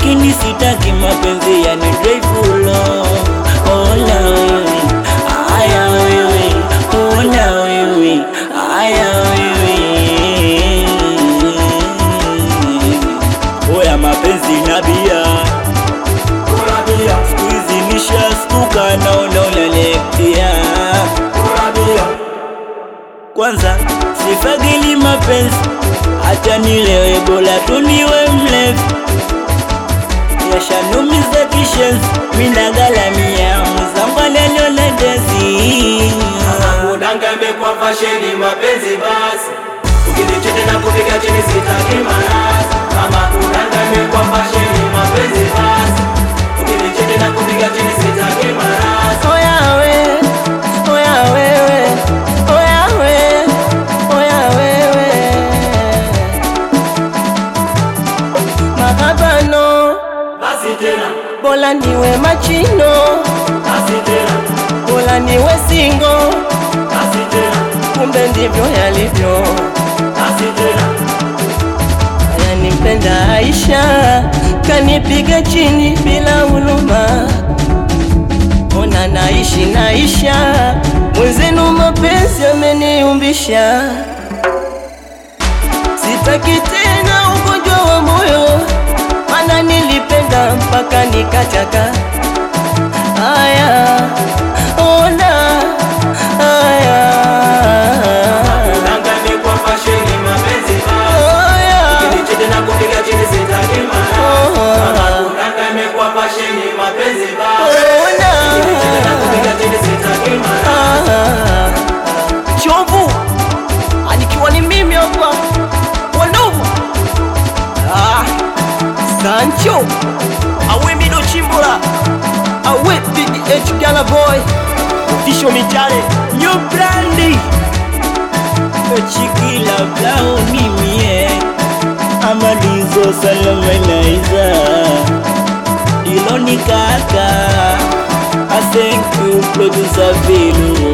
lakini sitaki mapenzi yani dreadful ona wewe aya wewe ona wewe aya wewe oya mapenzi na bia siku hizi nishastuka naona unaniektia kwanza sifagili mapenzi acha nilewe bora tuniwe mlevi yashanumiza kishenzi minagalamia muzangwanenionedezi Udanga imekuwa fasheni mapenzi basi Ukinichete na kupiga chini sitaki marasi Kama udanga imekuwa fasheni mapenzi basi Ukinichete na kupiga chini sitaki marasi Oya we, oya wewe, oya we, oya wewe. Mahabano, Basi tena, bola niwe machino, basi tena, bola niwe singo, basi tena, kumbe ndivyo yalivyo. basi tena Ananimpenda Aisha, kanipiga chini bila huruma. Ona naishi naisha, mwenzenu mapenzi ameniumbisha. Sitaki tena ugonjwa wa moyo, mana nilipenda mpaka nikachaka. Aya, ona aya, Udanga imekuwa fasheni mapenzi basi aya. Ukinichete na kupiga chini sitaki marasi Kama udanga imekuwa fasheni mapenzi basi Ukinichete na kupiga chini sitaki marasi Chovu anikiwa ni mimi hapa Wandugu ah, Sancho awe mido chimbola awe PDH Gala Boy Official Michale New brandi Chikila blauni mie Amalizo salamanaiza Iloni kaka I thank you producer Velu